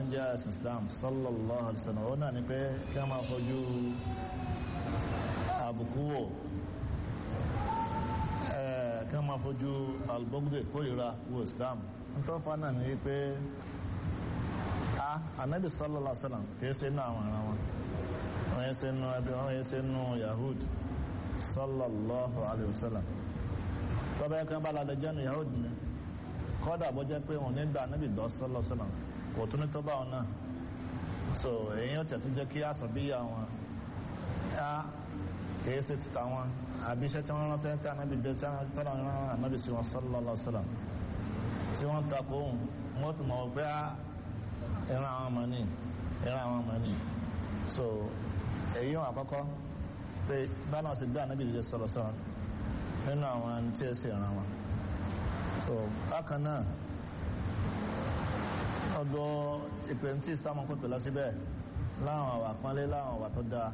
jẹ́ ẹ̀sìn Islam sallallahu alaihi wasallam ó náà ni pé kí wọ́n máa fojú àbùkù wò kí wọ́n máa fojú albogde kórìíra wo Islam nítorí fa náà ni pé a anabi sallallahu alaihi wasallam kìí ṣe inú àwọn ará wọn wọ́n yẹ ṣe inú ẹbí wọ́n yẹ ṣe inú yahud sallallahu alaihi wasallam tọ́bẹ̀ ẹ̀kan bá lálẹ́ jẹ́nu yahud ni kọ́dà bó jẹ́ pé wọn nígbà anabi dọ́ sallallahu alaihi wasallam kò tún ní tó bá wọn náà so èyí ó tẹ̀tún jẹ́ kí àsọ̀bíyà wọn á kìí ṣe títà wọn àbí iṣẹ́ tí wọ́n rántí tí anabi dé tí tọ́lá wọn rán anabi sí wọn sallallahu alaihi wasallam tí wọ́n takò ohun wọ́n tún mọ̀ pé ìran àwọn ọmọ ní ìran àwọn ọmọ ní so èyí wọn àkọ́kọ́ pé báwọn sì gbé anabi dé sọ̀rọ̀ sọ̀rọ̀ nínú àwọn tí ẹ sì ràn wọn so bákan náà ọ̀dọ̀ ìpè tí ìsìlámù pèpè lọ síbẹ̀ láwọn àwà pọ́nlé láwọn àwà tó dáa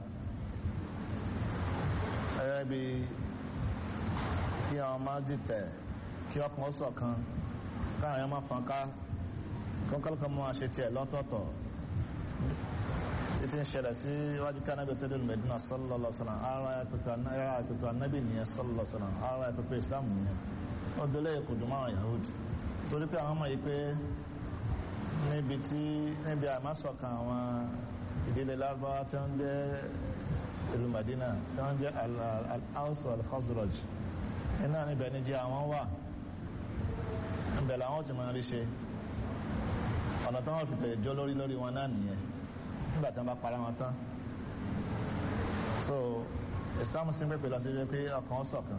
ẹ̀rẹ́ bí kí àwọn máa dìtẹ̀ kí ọkùnrin ṣọ̀kan káwọn èèyàn máa fọn ká kọ́kọ́lọ́kọ́ máa ṣe tiẹ̀ lọ́tọ̀ọ̀tọ̀ títí ń ṣẹlẹ̀ sí iwájú ká nábì tó dé Mẹ́dínà sallallahu alaihi wasallam ara ẹ̀pẹ̀pẹ̀ anábì nìyẹn sallallahu alaihi wasallam ara ẹ̀pẹ̀pẹ̀ Islam nìyẹn ó délé kò dùn máa Yahudi torí pé àwọn ọmọ yìí pé níbi tí níbi àmásọ̀kan àwọn ìdílé lárúbáwá tí wọ́n jẹ́ ìlú Madina tí wọ́n jẹ́ al-Aws wal-Khazraj iná níbẹ̀ ní jẹ́ àwọn wà níbẹ̀ làwọn ti máa rí ṣe ọ̀nà tí wọ́n fi tẹ̀lé jọ lórí lórí wọn náà nìyẹn nígbà tí wọ́n bá para wọn tán so Islam sì ń pèpè lọ sí pé ọkàn ṣọ̀kan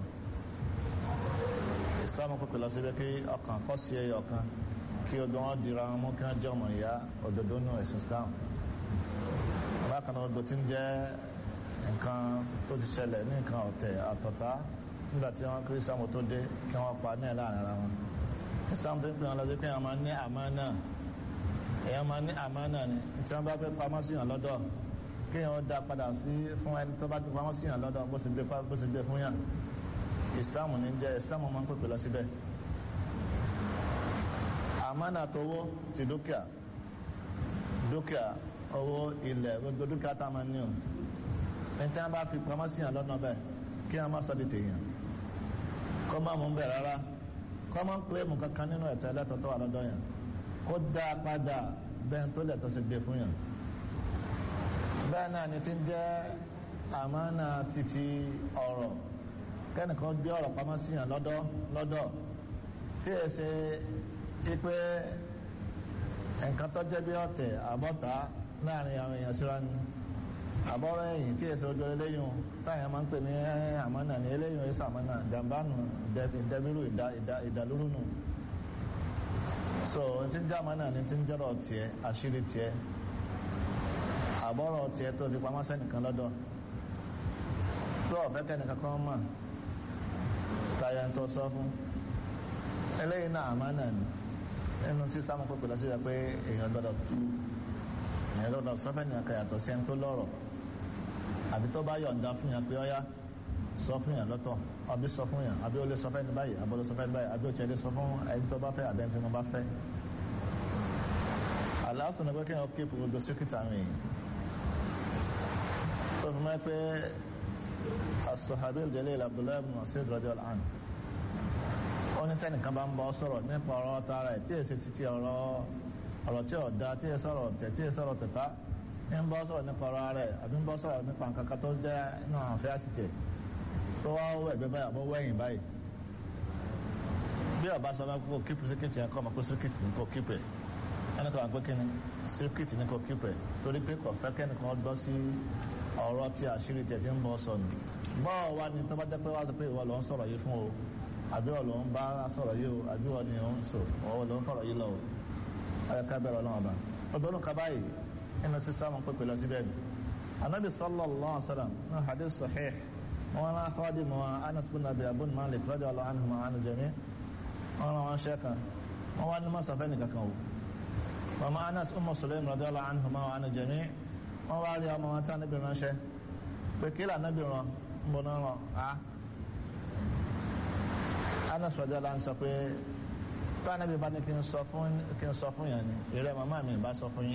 Islam pèpè lọ sí pé ọkàn kọ́ sí ẹyọ kan kí odò wọn dira wọn mú kí wọn jẹ ọmọ ìyá òdodo nù ẹ̀sìn Islam bákan náà odò tí ń jẹ́ nǹkan tó ti ṣẹlẹ̀ ní nǹkan ọ̀tẹ̀ àtọ̀tá nígbà tí wọ́n kiri Islam tó dé kí wọ́n pa ní ẹ̀ láàrin ara wọn Islam tó ń pè wọn lọ sí pé wọ́n máa ní àmánà èèyàn máa ní àmánà ni tí wọ́n bá fẹ́ pamọ́ sí yàn lọ́dọ̀ kí wọ́n dá padà sí fún ẹni tó bá pamọ́ sí yàn lọ́dọ̀ bó sì gbé fún yàn Islam ní jẹ́ Islam máa ń pèpè lọ síbẹ̀ àmánà tówó ti dúkìá dúkìá owó ilẹ̀ gbogbo dúkìá tá a máa ní o ní tí wọ́n bá fi pamọ́ sí yàn lọ́nà bẹ́ẹ̀ kí wọ́n má sọ di tèèyàn kọ́ máa mú bẹ́ẹ̀ rárá kọ́ máa ń pè mú kankan nínú ẹ̀tọ́ ẹlẹ́tọ̀ tó wà lọ́dọ̀ yàn kó dá a padà bẹ́ẹ̀ tó lẹ̀tọ́ sí gbé fún yàn bẹ́ẹ̀ náà ni ti ń jẹ́ àmánà títí ọ̀rọ̀ kẹ́nìkan gbé ọ̀rọ̀ pamọ́ sí yàn lọ́dọ̀ lọ́dọ̀ tí ẹ ṣe ipe nǹkan tó jẹ́ bí ọ̀tẹ̀ àbọ̀tá láàrin àwọn èèyàn síra ni àbọ̀rọ̀ ẹ̀yìn tí èso ojú eléyìn táyà máa ń pè ní àmọ́nà ní eléyìn ẹ̀sà àmọ́nà jàmbánu dẹbírù ìdàlúrú nù so tí ń jẹ́ àmọ́nà ní tí ń jẹ́rọ̀ tiẹ̀ àṣírí tiẹ̀ àbọ̀rọ̀ tiẹ̀ tó fi pamọ́ sẹ́nìkan lọ́dọ̀ tó ọ̀fẹ́ kẹ́nìkan kan mọ̀ táyà ń tó sọ fún eléyìn náà àmọ́nà ni nínú tí sáàmù pípẹ́ lọ sí ẹ pé èèyàn gbọ́dọ̀ tú èèyàn gbọ́dọ̀ sọ́fẹ́ ní ọkọ̀ yàtọ̀ sí ẹni tó lọ́rọ̀ àbí tó bá yọ̀ǹda fún yàn pé ọyá sọ fún yàn lọ́tọ̀ àbí sọ fún yàn àbí ó lè sọfẹ́ ní báyìí àbí ó lè sọfẹ́ ní báyìí àbí ó tiẹ̀ lè sọ fún ẹni tó bá fẹ́ àbí ẹni tí mo bá fẹ́. aláàsùn ni pé kí wọn kéèpù gbogbo síkìtà mi tó fi mọ́ pé as-sahabi al-jalil Abdullahi ibn Mas'ud radiyallahu anhu ó ní tẹ́nìkan bá ń bọ́ sọ̀rọ̀ nípa ọ̀rọ̀ tara ẹ̀ tí èsì títí ọ̀rọ̀ ọ̀rọ̀ tí ò da tí èsì sọ̀rọ̀ tẹ̀ tí èsì sọ̀rọ̀ tẹ̀ta ń bọ́ sọ̀rọ̀ nípa ọ̀rọ̀ rẹ̀ àbí ń bọ́ sọ̀rọ̀ nípa nǹkan kan tó jẹ́ inú àwọn afẹ́ àsìtẹ̀ tó wá wọ ẹ̀gbẹ́ báyìí àbọ̀ wẹ̀yìn báyìí bí ọba sọ fún kó kíkù síkìtì yẹn kọ́ ọmọ pé síkìtì ní kò kíkù ẹ̀ ẹni kan wà pé kíni síkìtì ní kò kíkù ẹ̀ torí pé kò fẹ́ kẹ́nìkan gbọ́ sí ọ̀rọ̀ tí àṣírí tiẹ̀ ti ń bọ́ sọnù bọ́ọ̀ wá ní tó bá jẹ́ pé wá sọ pé ìwọ ló ń sọ̀rọ̀ yìí fún o àbí ọ̀lọ́ ń bá sọ̀rọ̀ yìí o àbí ọ̀ ni ò ń sọ ọ̀wọ́ ló ń fọ̀rọ̀ yìí lọ o ọ̀yọ̀ ká bẹ̀rẹ̀ ọlọ́run ọba ọdún ká báyìí inú sí sáwọn pépè lọ síbẹ̀ ni anabi sallallahu alaihi wasallam ní hadith sahih wọn rán akọ́dí mọ́ anas bin abi abun malik radiyallahu anhu ma anu jami wọn rán wọn ṣẹ́ka wọn wá ní mọ́ sọfẹ́ nìkan kan o mama anas ummu sulaim radiyallahu anhu ma anu jami wọn wá rí ọmọ wọn tí anabi ránṣẹ́ pé kí lànàbì rán ń bọ̀ náà rán a anas rọjòlá ń sọ pé tó anabi bá ní kí n sọ fún yàn ni ìrẹ màmá mi bá sọ fún yín